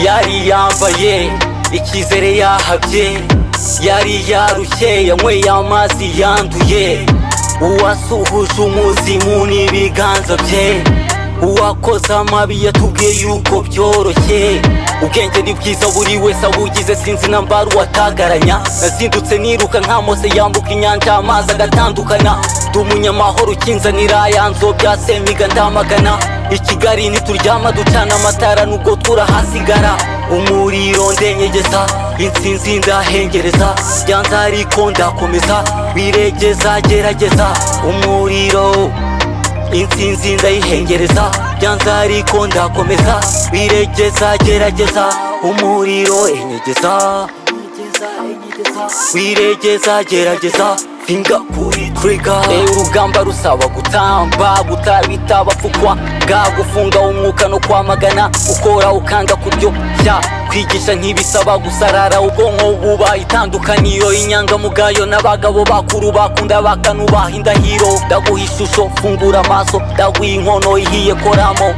yari yambaye icyizere yahabye yari yarushye yanyweye amazi yanduye uwasuhuje umuzimu n'ibiganza bye uwakoze amabi yatubwiye yuko byoroshye ubwenge ni bwiza buri wese abugize sinzi na mbari uwatagaranya nazindutse niruka nka mose yambuka inyanja amazi agatandukana ndi umunyamahoro ukinzanira ya nzobya semiga ndamagana i kigali ntituryama ducana amatara nubwo turahasigara umuriro ndenyegeza insinzi ndahengereza byanze ariko ndakomeza biregeza gerageza umuriro insinzi ndayihengereza byanze ariko ndakomeza biregeza gerageza umuriro enyegeza wiregeza gerageza finga kuri trigger reba urugamba rusaba gutamba gutabita abapfukwa bwagufunga umwuka no kwamagana ukora ukanga kuryo bya kwigisha ntibisaba gusarara ubwonko buba itandukaniro inyangamugayo n'abagabo bakuru bakunda bakanubaha indahiro ndaguha ishusho fungura amaso ndaguha inkono ihiye koramo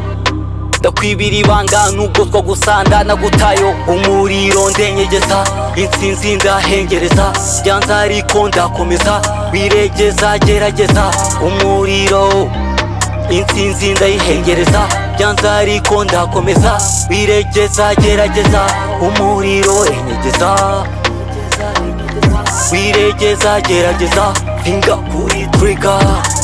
ndakwibira ibanga nubwo twagusanda nagutayo umuriro ndenyegeza insinzi ndahengereza byanze ariko ndakomeza wiregeza gerageza umuriro insinzi ndayihengereza byanze ariko ndakomeza wiregeza gerageza umuriro enyegeza wiregeza gerageza finga kuri trigger